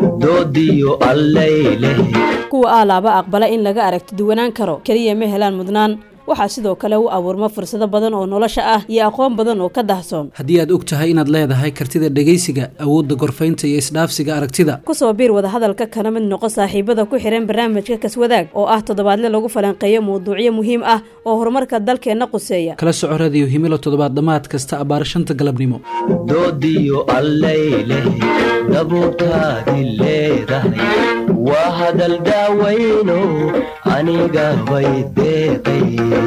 doodiyo allayleh kuwa aalaaba aqbala in laga aragti duwanaan karo keliya ma helaan mudnaan waxaa sidoo kale u abuurma fursado badan oo nolosha ah iyo aqoon badan oo ka dahsoon haddii aad og tahay inaad leedahay kartida dhegaysiga awoodda gorfaynta iyo isdhaafsiga aragtida kusoo biir wadahadalka kana mid noqo saaxiibada ku xihan barnaamijka kaswadaag oo ah toddobaadle lagu falanqeeyo mawduucyo muhiim ah oo horumarka dalkeenna quseeya kala soco radiyo himilo toddobaad dhammaad kasta abbaar shanta galabnimo doodiyo allayleh dabuurtaadi leedahay waa hadal daawayno aniga bay deeqay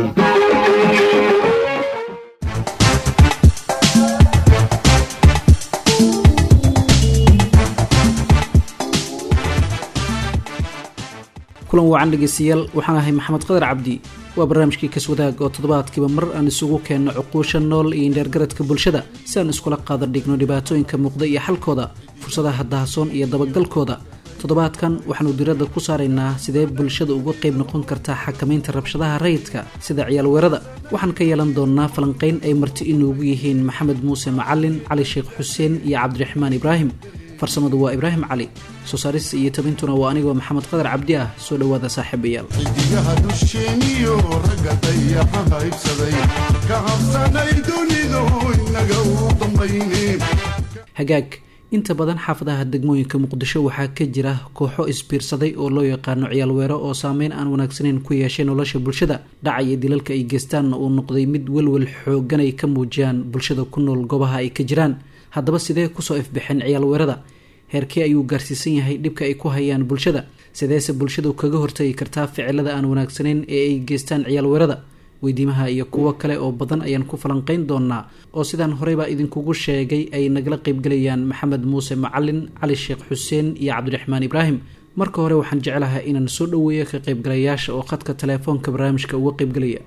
kulan wacan dhegeystayaal waxaan ahay maxamed qadar cabdi waa barnaamijkii kaswadaag oo toddobaadkiiba mar aan isugu keenno cuquusha nool iyo indheergaradka bulshada si aan iskula qaada dhigno dhibaatooyinka muuqda iyo xalkooda fursadaha dahasoon iyo dabagalkooda toddobaadkan waxaanu diradda ku saaraynaa sidee bulshada uga qayb noqon kartaa xakamaynta rabshadaha rayidka sida ciyaal weerada waxaan ka yeelan doonnaa falanqayn ay marti inuugu yihiin maxamed muuse macalin cali sheekh xuseen iyo cabdiraxmaan ibraahim farsamadu waa ibraahim cali soo saarista iyo tabintuna waa anigoo maxamed qadar cabdi ah soo dhowaada saaxiibayaal xidigaha dusheeniyo ragga dayaxa haybsaday ka habsanay dunidu inaga u dambayne hagaag inta badan xaafadaha degmooyinka muqdisho waxaa ka jira kooxo isbiirsaday oo loo yaqaano ciyaal weero oo saameyn aan wanaagsaneyn ku yeeshay nolosha bulshada dhaca iyo dilalka ay geystaanna uu noqday mid welwel xoogan ay ka muujiyaan bulshada ku nool goobaha ay ka jiraan haddaba sidee kusoo ifbixeen ciyaal weerada heerkee ayuu gaarsiisan yahay dhibka ay ku hayaan bulshada sideese bulshadu kaga hortagi kartaa ficilada aan wanaagsaneyn ee ay geystaan ciyaal weerada weydiimaha iyo kuwo kale oo badan ayaan ku falanqeyn doonaa oo sidaan horeybaa idinkugu sheegay ay nagala qeybgelayaan maxamed muuse macalin cali sheekh xuseen iyo cabdiraxmaan ibraahim marka hore waxaan jeclahay inaan soo dhoweeyo ka qaybgalayaasha oo khadka telefoonka barnaamijka uga qeybgelaya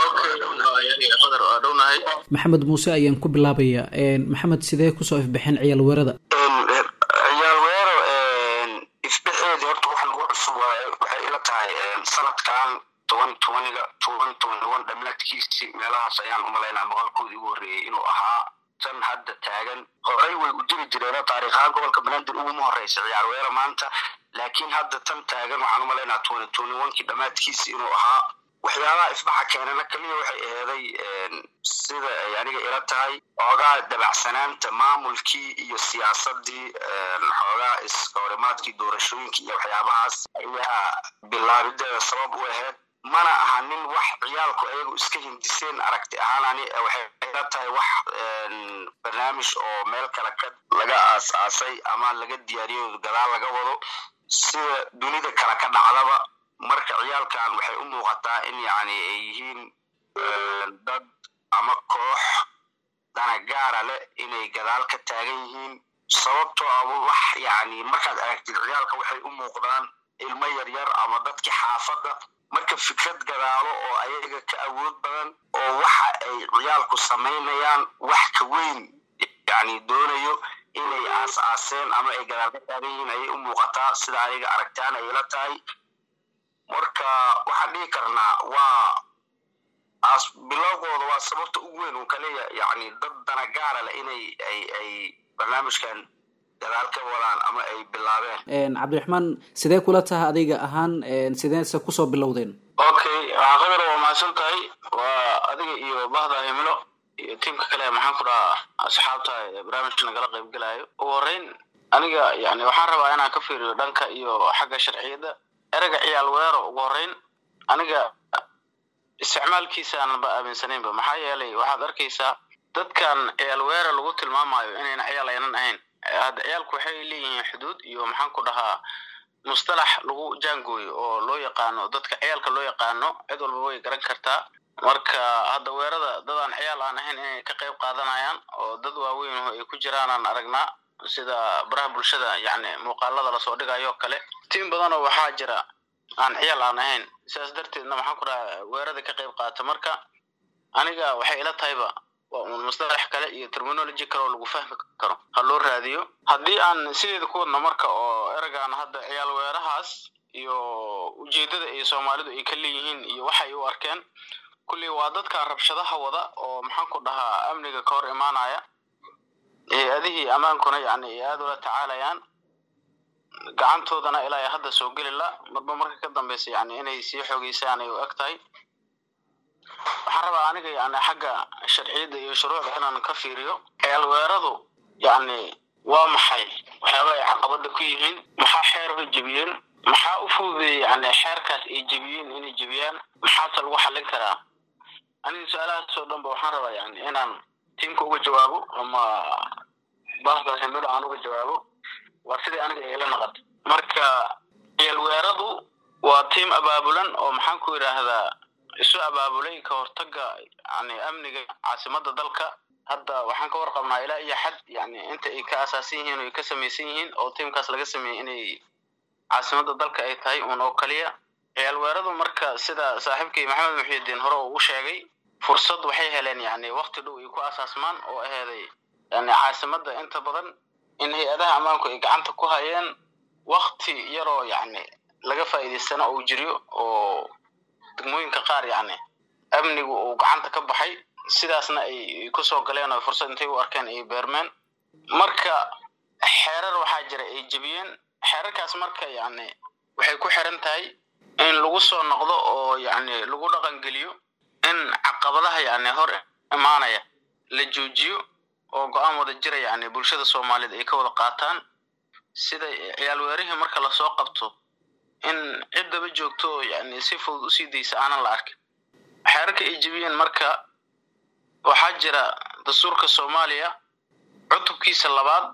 maxamed muuse ayaan ku bilaabayaa maxamed sidee kusoo ifbixeen ciyaal weerada ciyaal weero ifbixeedii horta wax lagu cusub waaye waxay ila tahay sanadkan toban tobaniga toban toban toban dhammaadkiisii meelahaas ayaan umalaynaa maqalkoodii ugu horreeyey inuu ahaa tan hadda taagan horey way u jiri jireen taariikhaan gobolka banaadir uguma horeysa ciyaar weero maanta laakiin hadda tan taagan waxaan umalaynaa twenty twenty onkii dhammaadkiisii inuu ahaa waxyaabaha isbaxa keenana keliya waxay eeday sida ay aniga ila tahay xoogaa dabacsanaanta maamulkii iyo siyaasadii xoogaa iskahorimaadkii doorashooyinkii iyo waxyaabahaas ayaa bilaabideeda sabab u ahayd mana aha nin wax ciyaalku ayagu iska hindiseen aragti ahaan ani waxay ila tahay wax barnaamij oo meel kale ka laga aas-aasay ama laga diyaariyo gadaal laga wado sida dunida kale ka dhacdaba marka ciyaalkan waxay u muuqataa in yani ay yihiin dad ama koox danagaara leh inay gadaal ka taagan yihiin sababtoo ah wax yani markaad aragtid ciyaalka waxay u muuqdaan ilmo yaryar ama dadkii xaafadda marka fikrad gadaalo oo ayaga ka awood badan oo waxa ay ciyaalku samaynayaan wax ka weyn yani doonayo inay aas-aaseen ama ay gadaal ka taagan yihiin ayay u muuqataa sida aniga aragtaan ay ila tahay marka waxaan dhihi karnaa waa as bilowgooda waa sababta ugu weyn uu kaleeya yani dad danagaara leh inay ay ay barnaamijkan gadaal ka wadaan ama ay bilaabeen cabdiraxmaan sidee kula taha adiga ahaan sideese kusoo bilowdeen okay waxaa qadar waa mahadsan tahay waa adiga iyo bahda himilo iyo tiimka kale maxaan ku dhahaa asxaabta barnaamijka nagala qaybgelayo ugu horeyn aniga yani waxaan rabaa inaan ka fiiriyo dhanka iyo xagga sharciyadda ereyga ciyaal weero ugu horeyn aniga isticmaalkiisaanan ba aaminsanaynba maxaa yeelay waxaad arkaysaa dadkan ciyaal weera lagu tilmaamayo inayna ciyaal aynan ahayn hadda ciyaalku waxay leeyihiin xuduud iyo maxaan ku dhahaa mustalax lagu jaangooyo oo loo yaqaano dadka ciyaalka loo yaqaano cid walba way garan kartaa marka hadda weerada dadaan ciyaal aan ahayn inay ka qayb qaadanayaan oo dad waaweyn ay ku jiraanaan aragnaa sida baraha bulshada yani muuqaalada lasoo dhigayo kale tiim badanoo waxaa jira aan ciyaal aan ahayn sidaas darteedna maxaan ku dhaha weerada ka qayb qaata marka aniga waxay ila tahayba waa un mustalax kale iyo terminology kale oo lagu fahmi karo ha loo raadiyo haddii aan sideeda ku wadno marka oo eragaan hadda ciyaal weerahaas iyo ujeeddada ay soomaalidu ay ka leeyihiin iyo waxay u arkeen kulley waa dadkan rabshadaha wada oo maxaan ku dhahaa amniga ka hor imaanaya hay-adihii ammaankuna yani ay aada ula tacaalayaan gacantoodana ilaa hadda soo geli la marba marka ka dambeysa yani inay sii xoogeysaan ay u eg tahay waxaan rabaa aniga yani xagga sharciyadda iyo shuruucda inaan ka fiiriyo ceelweeradu yani waa maxay waxyaaba ay caqabada ku yihiin maxaa xeerka jebiyeen maxaa u fududeeyey yani xeerkaas ay jebiyeen inay jebiyaan maxaase lagu xallin karaa aniga su-aalahaas oo dhan ba waxaan rabaa yani inaan tiimka uga jawaabo ama bahda himilo aan uga jawaabo waa sidai aniga ila naqato marka ceelweeradu waa tiim abaabulan oo maxaan ku yidhaahdaa isu abaabulay ka hortaga yani amniga caasimada dalka hadda waxaan ka warqabnaa ilaa iyo xad yani inta ay ka asaasan yihiin o ay ka samaysan yihiin oo tiimkaas laga sameeyey inay caasimada dalka ay tahay uun oo kaliya ciyaalweeradu marka sida saaxiibkii maxamed muxiidiin hore uu u sheegay fursad waxay heleen yani wakti dhow ay ku asaasmaan oo aheeday yani caasimada inta badan in hay-adaha ammaanku ay gacanta ku hayeen wakti yaroo yani laga faa'iidaystana uu jiriyo oo degmooyinka qaar yani amnigu uu gacanta ka baxay sidaasna ay kusoo galeen oo fursad intay u arkeen ay beermeen marka xeerar waxaa jira ay jebiyeen xeerarkaas marka yani waxay ku xiran tahay in lagu soo noqdo oo yani lagu dhaqangeliyo in caqabadaha yani hor imaanaya la joojiyo oo go-aan wada jira yani bulshada soomaaliyeed ay ka wada qaataan sida ciyaalweerihii marka lasoo qabto in ciddaba joogto oo yani si fudud usii daysa aanan la arkin xeerarka ay jebiyeen marka waxaa jira dastuurka soomaaliya cutubkiisa labaad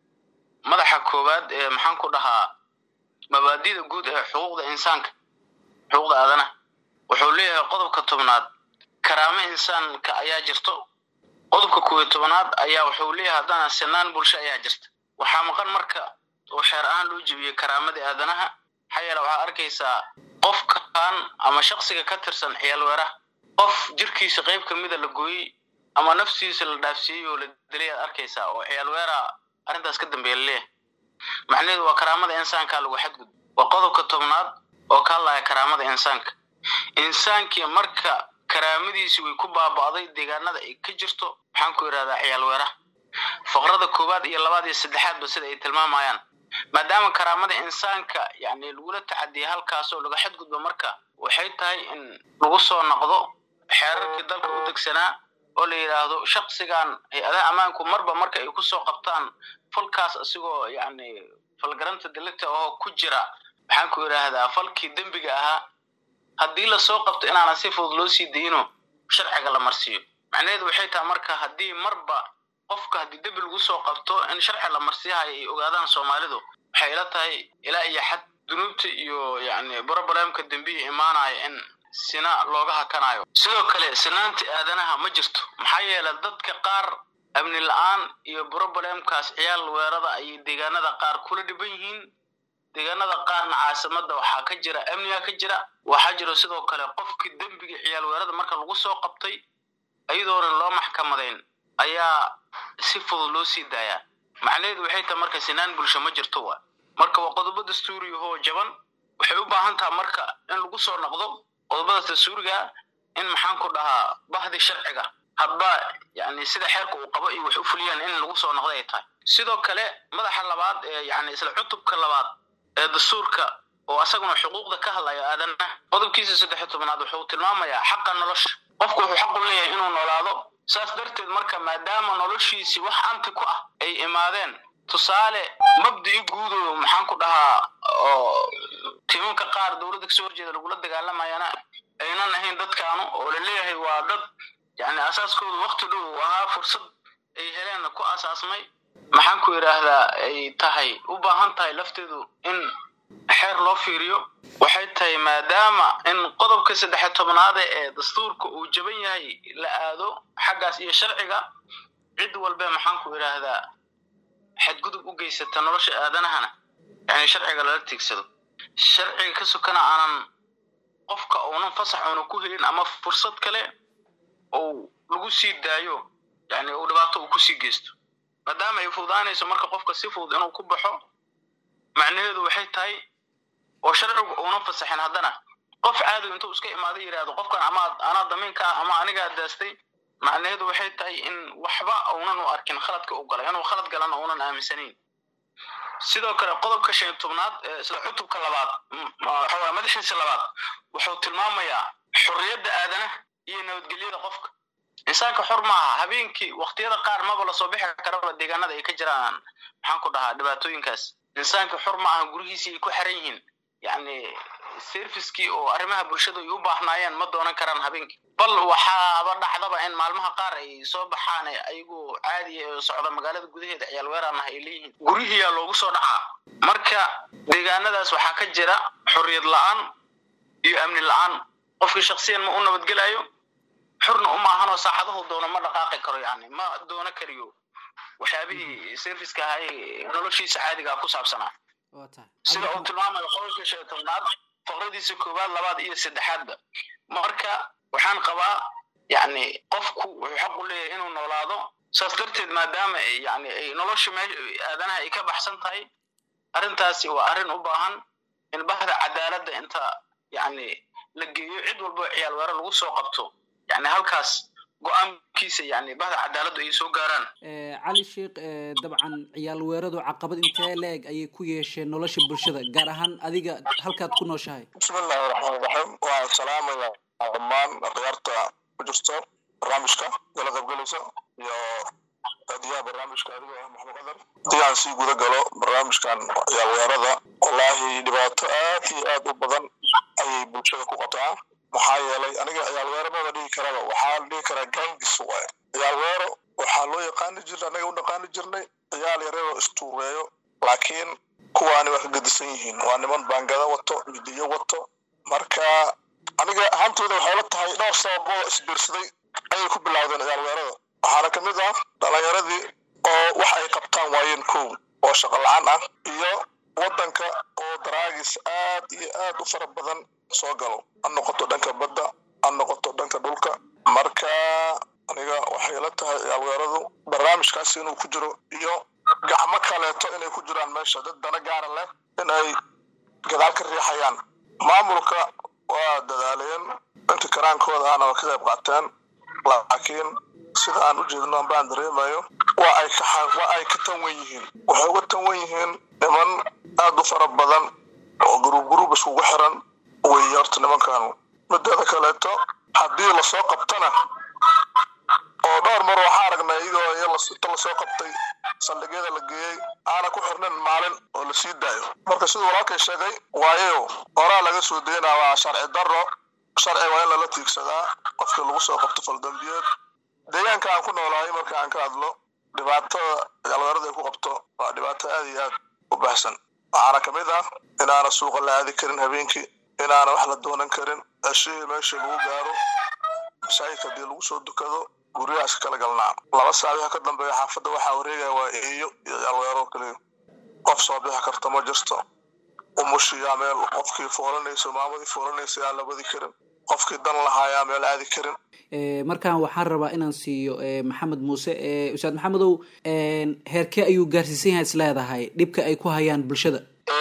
madaxa koowaad ee maxaan ku dhahaa mabaadida guud ee xuquuqda insaanka xuquuqda aadanaha wuxuu leeyahay qodobka tobnaad karaamo insaanka ayaa jirto qodobka koobiyo tobnaad ayaa wuxuu leeyahay haddana sinaan bulsho ayaa jirta waxaa maqan marka oo xeer ahaan loo jebiyey karaamadii aadanaha maxaa yeele waxaad arkaysaa qofkan ama shaksiga ka tirsan ciyaalweeraha qof jirkiisa qayb ka mida la gooyey ama naftiisa la dhaafsiiyey oo la dilay aad arkaysaa oo ciyaalweera arrintaas ka dambeeya laleeyahay macnaheedu waa karaamada insaankaa lagu xadgud waa qodobka tobnaad oo ka hadlaya karaamada insaanka insaankii marka karaamadiisi way ku baaba'day deegaanada ay ka jirto waxaan ku idhahdaa ciyaalweeraha faqrada koowaad iyo labaad iyo saddexaadba sida ay tilmaamayaan maadaama karaamada insaanka yani lagula tacadiyay halkaasoo laga xadgudbo marka waxay tahay in lagu soo noqdo xeerarkii dalka u degsanaa oo la yidhaahdo shaksigan hay-adaha ammaanku marba marka ay kusoo qabtaan falkaas isigoo yani falgaranta dilita oo ku jira maxaan ku idhaahdaa falkii dembiga ahaa haddii lasoo qabto inaanan si fudud loo sii dayno sharciga la marsiiyo macnaheedu waxay tahay marka haddii marba qofka haddii dembi lagu soo qabto in sharci la marsiihayo ay ogaadaan soomaalidu waxay ila tahay ilaa iyo xad dunuubta iyo yani brobalemka dembiya imaanaya in sina looga hakanayo sidoo kale sinaanta aadanaha ma jirto maxaa yeele dadka qaar amni la-aan iyo brobalemkaas ciyaal weerada ayay deegaanada qaar kula dhiban yihiin deegaanada qaarna caasimada waxaa ka jira amniga ka jira waxaa jiro sidoo kale qofkii dembiga ciyaal weerada marka lagu soo qabtay iyadoonan loo maxkamadayn ayaa si fudud loo sii daayaa macnaheedu waxay tahay marka sinaan bulsho ma jirto wa marka waa qodobo dastuuriyahoo jaban waxay u baahan taha marka in lagu soo noqdo qodobadaas dastuuriga in maxaan ku dhahaa bahdi sharciga hadba yani sida xeerka uu qabo iyo wax u fuliyaan in lagu soo noqdo ay tahay sidoo kale madaxa labaad ee yani isla cutubka labaad ee dastuurka oo asaguna xuquuqda ka hadlayo aadanaha qodobkiisa saddex tobnaad wuxuu tilmaamayaa xaqa nolosha qofku wuxuu xaq u leeyahay inuu noolaado saas darteed marka maadaama noloshiisii wax anti ku ah ay imaadeen tusaale mabdii guudo maxaan ku dhahaa oo timanka qaar dowladda kasoo horjeeda lagula dagaalamayana aynan ahayn dadkaanu oo laleeyahay waa dad yani asaaskoodu wakti dhow uu ahaa fursad ay heleen ku asaasmay maxaan ku idhaahdaa ay tahay u baahan tahay lafteedu in xeer loo fiiriyo waxay tahay maadaama in qodobka saddexe tobnaade ee dastuurka uu jaban yahay la aado xaggaas iyo sharciga cid walbe maxaan ku idhaahdaa xadgudub u geysata nolosha aadanahana yani sharciga lala tiigsado sharciga ka sokana aanan qofka uunan fasax uuna ku helin ama fursad kale ou lagu sii daayo yani uu dhibaato uu kusii geysto maadaama ay fududaanayso marka qofka si fudud inuu ku baxo macnaheedu waxay tahay oo sharcigu uunan fasaxin haddana qof caadi intuu iska imaado yidhaahdo qofkan ama anaa damiinka ah ama anigaa daastay macnaheedu waxay tahay in waxba uunan u arkin khaladka u galay inuu khalad galana uunan aaminsanayn sidoo kale qodobka shan iyo tobnaad ee isla cutubka labaad waxawaa madaxiisa labaad wuxuu tilmaamayaa xorriyadda aadanaha iyo nabadgelyada qofka insaanka xor maaha habeenkii waqtiyada qaar maba lasoo bixi karaba deegaanada ay ka jiraan maxaan ku dhahaa dhibaatooyinkaas insaanka xor ma aha gurigiisii ay ku xiran yihiin yacni servicekii oo arrimaha bulshada ay u baahnaayeen ma doonan karaan habeenkii bal waxaaba dhacdaba in maalmaha qaar ay soo baxaan ayagoo caadiya oo socda magaalada gudaheeda ciyaal weeraanah ay leeyihiin gurihiyaa loogu soo dhacaa marka deegaanadaas waxaa ka jira xorriyad la-aan iyo amni la-aan qofkii shaksiyan ma u nabadgelayo xorna uma ahanoo saacadahu doono ma dhaqaaqi karo yani ma doono kariyo waxyaabihii serviceka ahay noloshiisa caadigaa ku saabsanaa sida uu tilmaamayo qodobka shan iyo tobnaad faqradiisa koowaad labaad iyo saddexaadba marka waxaan qabaa yani qofku wuxuu xaq u leeyahay inuu noolaado saas darteed maadaama yani ay nolosha aadanaha ay ka baxsan tahay arrintaasi waa arrin u baahan in bahda cadaaladda inta yani la geeyo cid walbo ciyaal weero lagu soo qabto yani halkaas go-aankiisa yani bahda cadaaladdu ay soo gaaraan cali sheikh dabcan ciyaal weeradu caqabad intee la-eg ayay ku yeesheen nolosha bulshada gaar ahaan adiga halkaad ku nooshahay bismillahi raxmaan raxiim waan salaamaya dhammaan khiyaarta ku jirto barnaamijka gala qaybgelaysa iyo adiyaha barnaamijka adiga ah maxamed qadar haddii aan sii guda galo barnaamijkan ciyaal weerada wallaahi dhibaato aad iyo aad u badan ayay bulshada ku qataa maxaa yeelay aniga ciyaal weero maba dhihi karaba waxaa la dhihi karaa gangis waaye ciyaal weero waxaa loo yaqaani jirnay anaga u dhaqaani jirnay ciyaal yararoo istuureeyo laakiin kuwaani waa ka gedisan yihiin waa niman baangada wato midiyo wato marka aniga ahaantooda waxay la tahay dhowr sababoo isbiirsaday ayay ku bilowdeen ciyaal weerada waxaana ka mid ah dhalinyaradii oo wax ay qabtaan waayeen kow oo shaqo la-aan ah iyo waddanka oo daraagis aad iyo aad u fara badan soo galo ha noqoto dhanka badda ha noqoto dhanka dhulka marka aniga waxay la tahay ciyaal weeradu barnaamijkaasi inuu ku jiro iyo gacmo kaleeto inay ku jiraan meesha dad dana gaara leh in ay gadaal ka riixayaan maamulka waa dadaaleen inta karaankooda ahna waa ka qayb qaateen laakiin sida aan u jeedno ambaan dareemayo waa ay ka waa ay ka tanwan yihiin waxay uga tanwan yihiin niman aad u fara badan oo guruub guruub iskugu xiran weeye horta nimankaanu mideeda kaleeto haddii lasoo qabtana oo dhowr mar waxaa aragnay iyagoo inta lasoo qabtay saldhigyada la geeyey aana ku xirnin maalin oo la sii daayo marka siduu walaalkay sheegay waayo horaa laga soo daynaa waa sharci darro sharci waa in lala tiigsadaa qofkii lagu soo qabto faldambiyeed deegaanka aan ku noolahay marka aan ka hadlo dhibaatada ciyaalweerada ay ku qabto waa dhibaato aad iyo aad u baxsan waxaana ka mid ah inaana suuqa la aadi karin habeenkii inaana wax la doonan karin ceshihii meeshii lagu gaaro masaajidka haddii lagu soo dukado guryahaas kala galnaa laba saabiha ka dambeeya xaafadda waxaa wareegaya waa eeyo iyo ciyaalweero kaliya qof soo bixi karta ma jirto umushiyaa meel qofkii foolanayso maamadii foolanaysa aan la wadi karin qofkii dan lahaayaa meel aadi karin markaan waxaan rabaa inaan siiyo maxamed muuse ustaad maxamedow heerkee ayuu gaarsiisan yahay is leedahay dhibka ay ku hayaan bulshada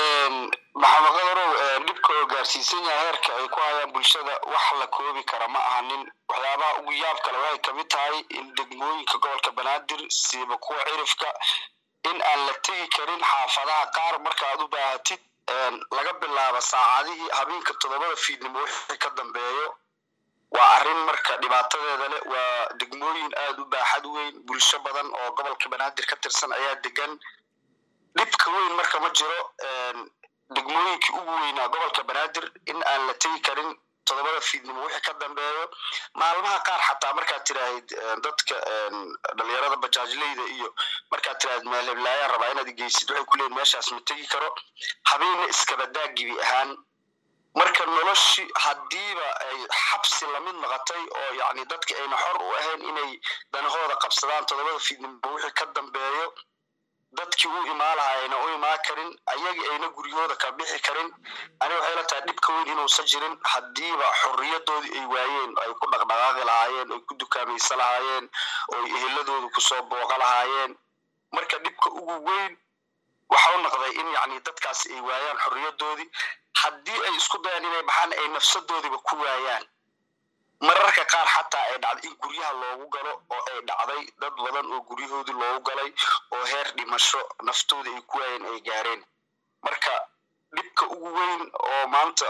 maxamed qadarow dhibka oo gaarsiisan yahay heerka ay ku hayaan bulshada wax la koobi kara ma ahanin waxyaabaha ugu yaab kale waxay kamid tahay in degmooyinka gobolka banaadir siiba kuwa cirifka in aan la tegi karin xaafadaha qaar marka aad u baahatid laga bilaabo saacadihii habeenka toddobada fiidnimo wixii ka dambeeyo waa arrin marka dhibaatadeeda leh waa degmooyin aad u baaxad weyn bulsho badan oo gobolka banaadir ka tirsan ayaa degan dhibka weyn marka ma jiro degmooyinkii ugu weynaa gobolka banaadir in aan la tegi karin toddobada fiidnimo wixii ka dambeeyo maalmaha qaar xataa markaad tiraahid dadka dhalinyarada bajaajleyda iyo markaad tiraahid meel heblaayaan rabaa inaad geysid waxay ku leeyihin meeshaas ma tegi karo habeenna iskabadaa gibi ahaan marka noloshii haddiiba ay xabsi lamid noqotay oo yacni dadka ayna xor u ahayn inay danahooda qabsadaan toddobada fiidnimo wixii ka dambeeyo dadkii u imaan lahaa ayna u imaan karin ayagii ayna guryahooda ka bixi karin ani waxay la tahay dhibka weyn inuusan jirin haddiiba xorriyadoodii ay waayeen ay ku dhaqdhaqaaqi lahaayeen ay ku dukaamaysa lahaayeen oo ay eheladooda kusoo booqa lahaayeen marka dhibka ugu weyn waxa u noqday in yacni dadkaas ay waayaan xorriyadoodii haddii ay isku dayaan inay baxaan ay nafsadoodiiba ku waayaan mararka qaar xataa ay dhacday in guryaha loogu galo oo ay dhacday dad badan oo guryahoodii loogu galay oo heer dhimasho naftooda ay ku waayeen ay gaareen marka dhibka ugu weyn oo maanta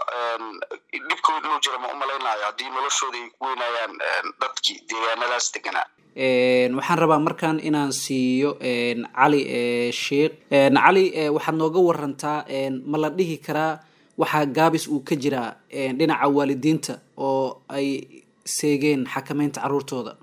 dhibka weyn inuu jira ma u malaynayo haddii noloshooda ay ku weynayaan dadkii deegaanadaas deganaa waxaan rabaa markaan inaan siiyo cali sheikh cali waxaad nooga warantaa ma la dhihi karaa waxaa gaabis uu ka jiraa dhinaca waalidiinta oo ay seegeen xakameynta carruurtooda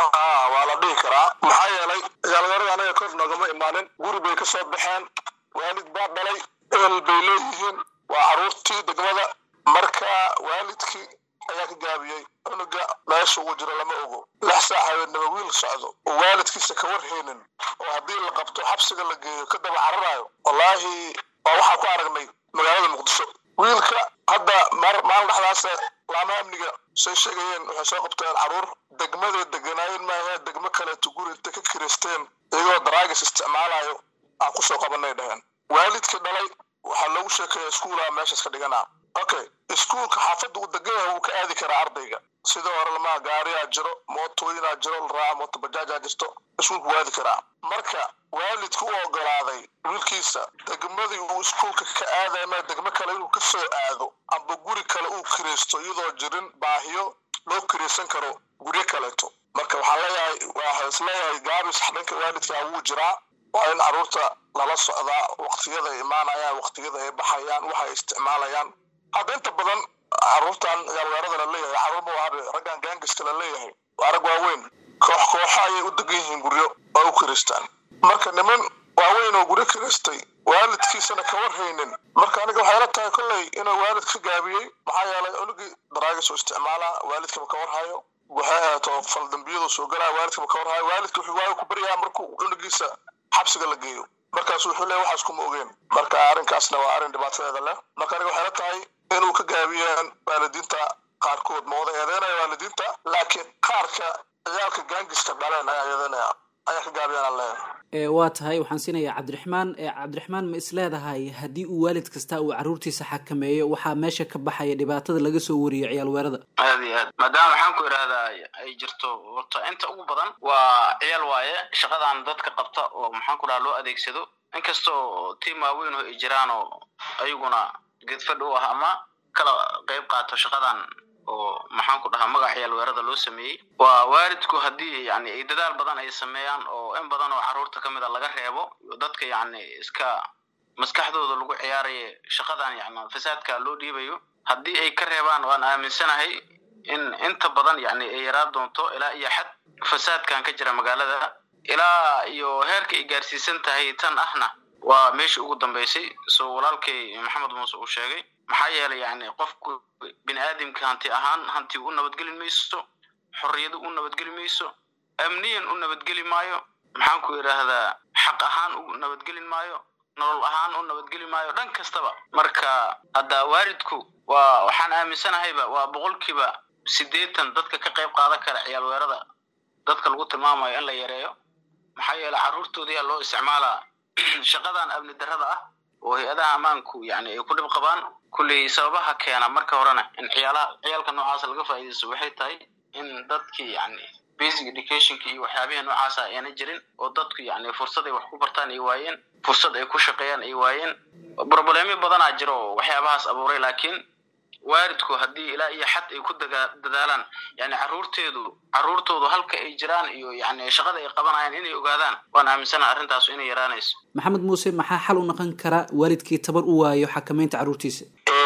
waa la dhihi karaa maxaa yeelay ciyaalweerada anaga kor noogama imaanin guri bay ka soo baxeen waalid baa dhalay ehel bay leeyihiin waa carruurtii degmada marka waalidkii ayaa ka gaabiyey cunuga meesha ugu jiro lama ogo lix saac habeennaba wiil socdo oo waalidkiisa ka warhaynin oo haddii la qabto xabsiga la geeyo ka daba cararayo wallaahi waa waxaan ku aragnay magaalada muqdisho wiilka hadda maalin dhexdaas laamaha amniga say sheegayeen waxay soo qabteen carruur degmaday deganaayeen maahe degmo kaleeto guri inta ka kiristeen iyagoo daraagis isticmaalayo aan kusoo qabanay dhaheen waalidkii dhalay waxaa loogu sheekeeya iskuulaa meeshaas ka dhiganaa okay iskuulka xaafadda uu degan yahay wuu ka aadi karaa ardayga sida hore lamaha gaariyaa jiro mootooyinaa jiro la raaca mooto bajaajaa jirto iskuulku waa aadi karaa marka waalidku u ogolaaday wiilkiisa degmadii uu iskuulka ka aadaya ma degmo kale inuu ka soo aado amba guri kale uu kiraysto iyadoo jirin baahiyo loo kiraysan karo guryo kaleeto marka waxaan leeyahay waxaa isleeyahay gaabis dhanka waalidkaa wuu jiraa waa in carruurta lala socdaa waqtiyada ay imaanayaan waqtiyada ay baxayaan waxa ay isticmaalayaan hadda inta badan carruurtan yaalweerada la leeyahay carruur ma waa raggan gaangiska la leeyahay waa rag waaweyn koox kooxo ayay u degan yihiin guryo oo u kiristaan marka niman waaweyn oo guryo kiristay waalidkiisana ka warhaynin marka aniga waxay la tahay kolley inuu waalid ka gaabiyey maxaa yeelay cunugii daraagis oo isticmaalaa waalidkama ka warhayo waxay ahaato faldambiyadu soo galaa waalidkama ka warhayo waalidka wuxuu waayo ku baryaa markuu cunugiisa xabsiga la geeyo markaasu wuxuu leeyahy waxaas kuma ogeen marka arrinkaasna waa arrin dhibaatadeeda leh marka aniga waxay la tahay inuu ka gaabiyeen waalidiinta qaarkood ma wada eedeynaya waalidiinta laakiin qaarka ciyaalka gaangiska dhaleen ayaa eedeynaya ayaa ka gaabiyeen aan leeyahay waa tahay waxaan siinayaa cabdiraxmaan cabdiraxmaan ma is leedahay haddii uu waalid kasta uu carruurtiisa xakameeyo waxaa meesha ka baxaya dhibaatada laga soo wariyo ciyaal weerada aad iyo aad maadaama waxaan ku idhaahdaa ay jirto horta inta ugu badan waa ciyaal waaye shaqadan dadka qabta oo maxaan ku dhaha loo adeegsado inkastoo tiim waaweyn oo ay jiraan oo ayaguna geedfadh u ah ama kala qayb qaato shaqadan oo maxaan ku dhahaa magac ciyaal weerada loo sameeyey waa waalidku haddii yani ay dadaal badan ay sameeyaan oo in badan oo carruurta ka mid a laga reebo dadka yani iska maskaxdooda lagu ciyaaraya shaqadan yani fasaadka loo dhiibayo haddii ay ka reebaan waan aaminsanahay in inta badan yani ay yaraa doonto ilaa iyo xad fasaadkan ka jira magaalada ilaa iyo heerka ay gaarsiisan tahay tan ahna waa meeshii ugu dambeysay soo walaalkay maxamed muuse uu sheegay maxaa yeelay yani qofku bini aadamka hanti ahaan hanti u nabadgeli mayso xorriyadu u nabadgeli mayso amniyan u nabadgeli maayo maxaan ku idhaahdaa xaq ahaan u nabadgelin maayo nolol ahaan u nabadgeli maayo dhan kastaba marka hadda waalidku waa waxaan aaminsanahayba waa boqolkiiba siddeetan dadka ka qayb qaadan kara ciyaal weerada dadka lagu tilmaamayo in la yareeyo maxaa yeelay carruurtoodiyaa loo isticmaalaa shaqadan amni darrada ah oo hay-adaha ammaanku yani ay ku dhib qabaan kulley sababaha keena marka horena in ciyaalaha ciyaalka noocaasa laga faa'iidaysto waxay tahay in dadkii yani basic educationka iyo waxyaabihii noocaasa ayna jirin oo dadku yani fursad ay wax ku bartaan ay waayeen fursad ay ku shaqeeyaan ay waayeen broblemo badanaa jiro oo waxyaabahaas abuuray laakiin waalidku haddii ilaa iyo xad ay ku dadaalaan yani carruurteedu carruurtoodu halka ay jiraan iyo yani shaqada ay qabanayaan inay ogaadaan waan aaminsana arrintaasu inay yaraanayso maxamed muuse maxaa xal u noqon kara waalidkii tabar u waayo xakameynta carruurtiisa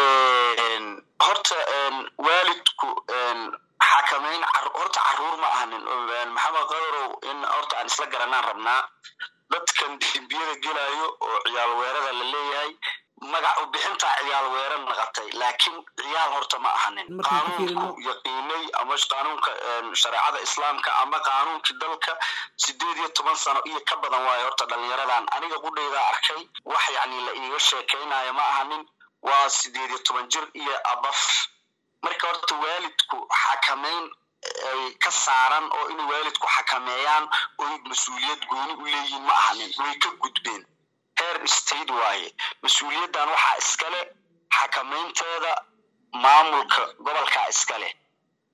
horta waalidku xakameyn horta carruur ma ahanin maxamed qadarow in horta aan isla garanaan rabnaa dadkan dembiyada gelayo oo ciyaal weerada la leeyahay magac u bixintaa ciyaal weerar naqatay laakiin ciyaal horta ma ahanin qaanuunku yaqiinay ama qaanuunka shareecada islaamka ama qaanuunkii dalka sideed iyo toban sano iyo ka badan waayo horta dhalinyaradan aniga qudhayda arkay wax yani la iiga sheekaynayo ma ahanin waa sideed iyo toban jir iyo abaf marka horta waalidku xakameyn ay ka saaran oo inay waalidku xakameeyaan oy mas-uuliyad gooni u leeyihiin ma ahanin way ka gudbeen heer state waaye mas-uuliyaddan waxaa iskale xakameynteeda maamulka gobolkaa iskale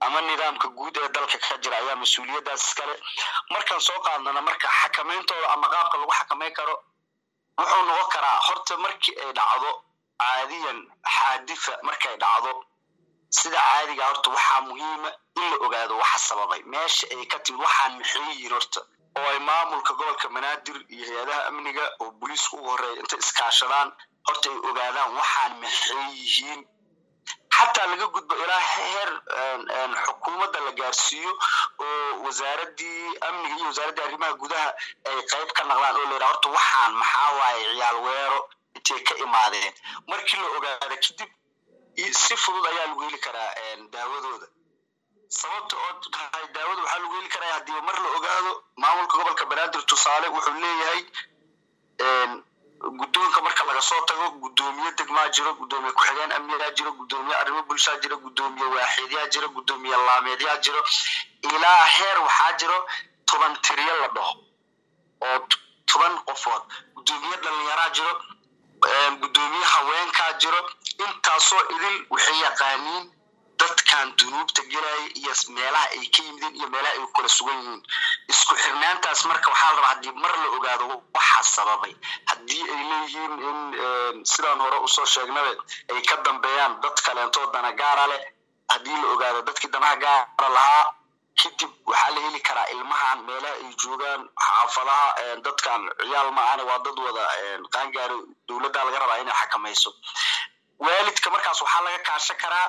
ama nidaamka guud ee dalka ka jira ayaa mas-uuliyaddaas iskale markaan soo qaadnana marka xakamayntooda ama qaabka lagu xakamayn karo wuxuu noqon karaa horta markii ay dhacdo caadiyan xaadifa markay dhacdo sida caadiga horta waxaa muhiima in la ogaado waxa sababay meesha ay ka timid waxaan maxay yihiin horta oo ay maamulka gobolka banaadir iyo hay-adaha amniga oo booliiska ugu horeeya intay iskaashadaan horta ay ogaadaan waxaan maxay yihiin xataa laga gudbo ilaa heer xukuumadda la gaarsiiyo oo wasaaradii amniga iyo wasaaraddii arrimaha gudaha ay qayb ka naqdaan oo layidhaha horta waxaan maxaa waaye ciyaal weero intay ka imaadeen markii la ogaada kadib si fudud ayaa lagu heli karaa daawadooda sababta oo tahay daawada waxaa lagu heli karaa haddii mar la ogaado maamulka gobolka banaadir tusaale wuxuu leeyahay guddoonka marka laga soo tago guddoomiye degmaa jiro guddoomiye ku-xigeen amnigaa jiro guddoomiye arrimo bulshaa jiro guddoomiye waaxidyaa jiro guddoomiye laameedyaa jiro ilaa heer waxaa jiro toban tiriyo la dhaho oo toban qofood guddoomiye dhalinyaraa jiro guddoomiye haweenkaa jiro intaasoo idil waxay yaqaaniin dadkan dunuubta gelaya iyo meelaha ay ka yimideen iyo meelaha ay kala sugan yihiin isku xirnaantaas marka waxaa la rabaa haddii mar la ogaado waxa sababay haddii ay leeyihiin in sidaan hore usoo sheegnabe ay ka dambeeyaan dad kaleentoo dana gaara leh haddii la ogaado dadkii danaha gaara lahaa kadib waxaa la heli karaa ilmahan meelaha ay joogaan xaafadaha dadkan ciyaal maahane waa dad wada qaangaaro dowladda laga rabaa inay xakamayso waalidka markaas waxaa laga kaashan karaa